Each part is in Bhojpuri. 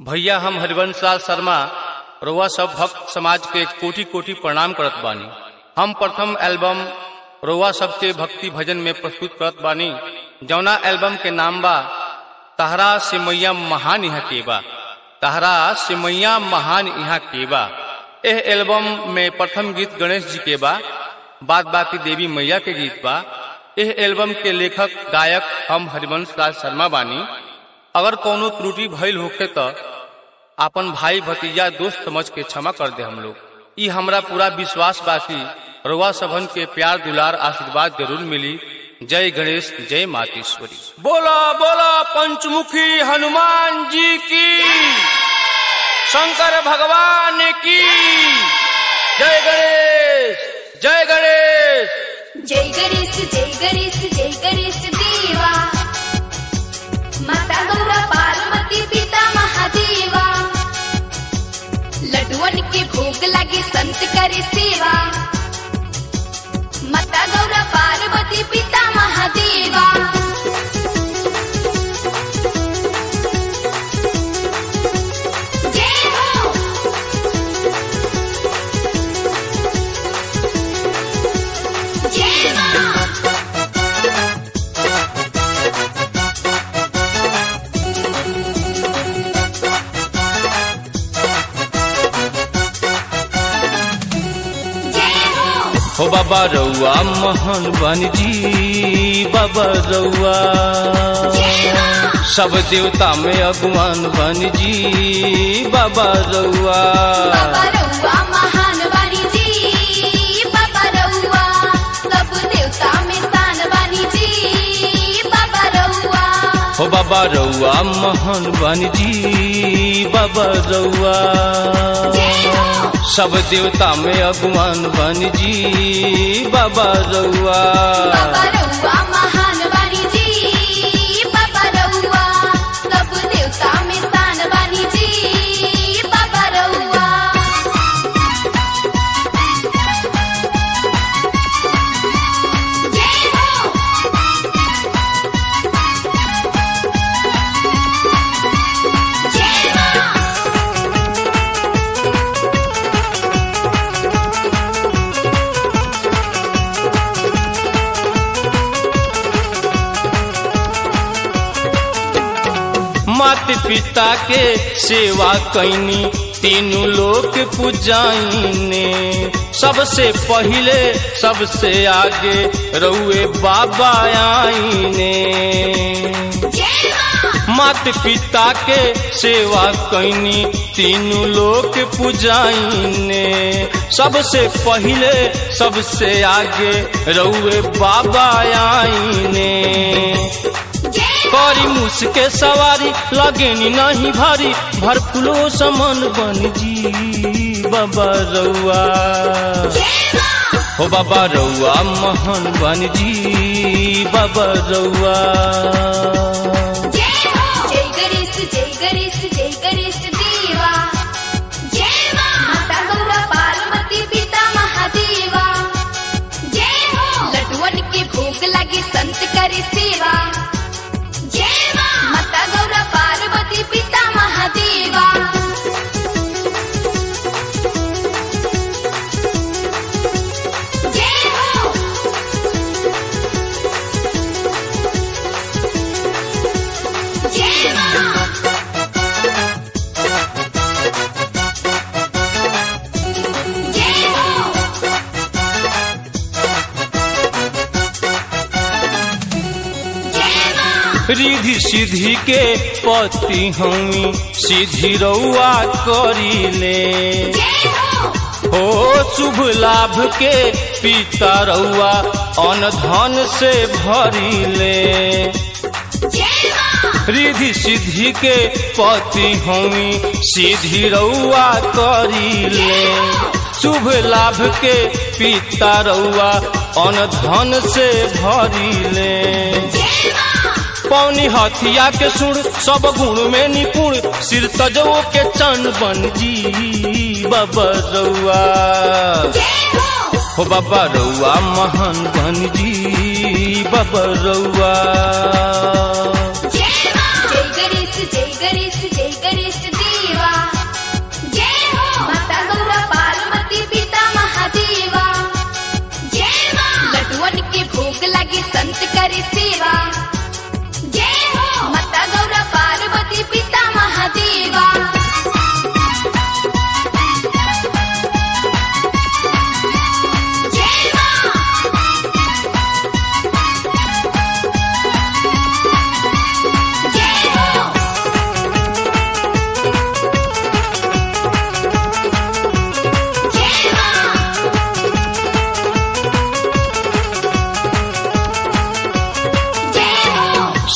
भैया हम हरिवंश लाल शर्मा रउआ सब भक्त समाज के कोटि कोटि प्रणाम करत बानी हम प्रथम एल्बम रउआ सबके भक्ति भजन में प्रस्तुत करत बानी जौना एल्बम के नाम बा तहरा से मैया महान यहाँ के बा तहरा से मैया महान यहाँ के बा एह एल्बम में प्रथम गीत गणेश जी के बा बाद बाकी देवी मैया के गीत बा एह एल्बम के लेखक गायक हम हरिवंश लाल शर्मा बानी अगर कोनो त्रुटि भइल होखे त आपन भाई भतीजा दोस्त समझ के क्षमा कर दे हम लोग ई हमरा पूरा विश्वास बा कि रउआ सबन के प्यार दुलार आशीर्वाद जरूर मिली जय गणेश जय मातेश्वरी बोला बोला पंचमुखी हनुमान जी की शंकर भगवान की जय गणेश जय गणेश जय गणेश जय गणेश जय गणेश देवा माता गौरा पार्वती पिता महादेवा लड्डुअन के भोग लगे संत करे सेवा माता गौरा पार्वती पिता महादेवा जय हो जय मां जय हो हो बाबा रउआ मोहन बन जी बाबा रउआ जय मां सब देवता में अगवान बन जी बाबा रउआ बाबा रउआ महान वाणी जी बाबा रउआ सब देवता में स्थान वाणी जी बाबा रउआ हो बाबा रउआ मोहन बन जी बाबा रउआ जय हो सब देवता में अगवान बन जी बाबा रउआ बाबा रउआ महान वाणी जी बाबा रउआ सब देवता में स्थान वाणी जी बाबा रउआ जय हो जय मां मात पिता के सेवा कैनी तीनों लोक पूजाइने सबसे पहिले सबसे आगे रउए बाबा आईने जय मां मात पिता के सेवा कैनी तीनों लोक पूजाइने सबसे पहिले सबसे आगे रउए बाबा आईने जय करी मुसके सवारी लगेनी नहीं भारी भर फुलो समन बन जी बाबा रउआ जय मां हो बाबा रउआ महन बन जी बाबा रउआ जय हो जय गणेश जय गणेश जय गणेश देवा जय मां माता गौरा पार्वती पिता महादेवा जय हो लड्डुअन के भोग लगे संत करे सेवा जय मां माता गौरा पार्वती पिता महादेवा जय हो जय मां जय हो जय मां रिधि सिद्धि के पति हमी सीधी रउआ करीले जय हो हो शुभ लाभ के पिता रउआ अन धन से भरिले जय मां रिधि सिद्धि के पति हमी सीधी रउआ करीले शुभ लाभ के पिता रउआ अन धन से भरिले जय मां पौनी हथिया के सुर सब गुण में निपुण सिर तजो के चन बन जी बाबा रउआ जय हो हो बाबा रउआ महान बन जी बाबा रउआ जय मां जय गणेश जय गणेश जय गणेश देवा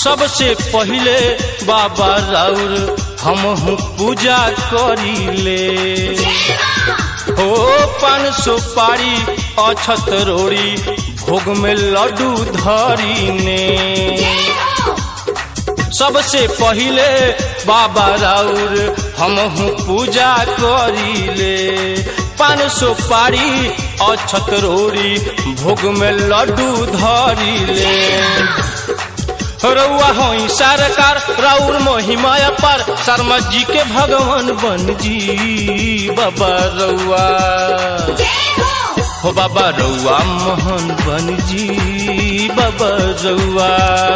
सबसे पहिले बाबा राउर हम पूजा करीले जय माँ ओ पान सुपारी अछत रोड़ी भोग में लड्डू धरीने जय हो सबसे पहिले बाबा राउर हम पूजा करीले पान सुपारी अछत रोड़ी भोग में लड्डू धरीले रउआ होई सरकार राउर महिमाया पर शर्मा जी के भगवान बन जी बाबा रउआ जय हो हो बाबा रउआ मोहन बन जी बाबा रउआ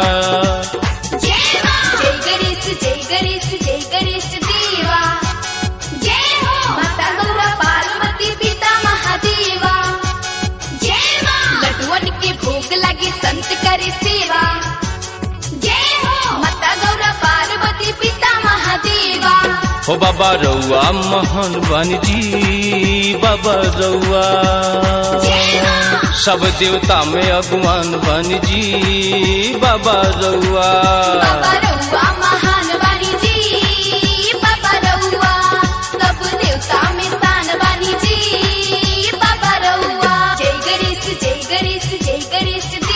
जय माँ जय गणेश जय गणेश जय गणेश देवा जय हो माता गौरा पार्वती पिता महादेवा जय माँ लड्डुअन के भोग लगे संत करे सेवा जय हो माता गौरा पार्वती पिता महादेवा हो बाबा रउआ मोहन बन जी बाबा रउआ जय माँ सब देवता में अगवान बन जी बाबा रउआ बाबा रउआ महान वाणी जी बाबा रउआ सब देवता में स्थान वाणी जी बाबा रउआ जय गणेश जय गणेश जय गणेश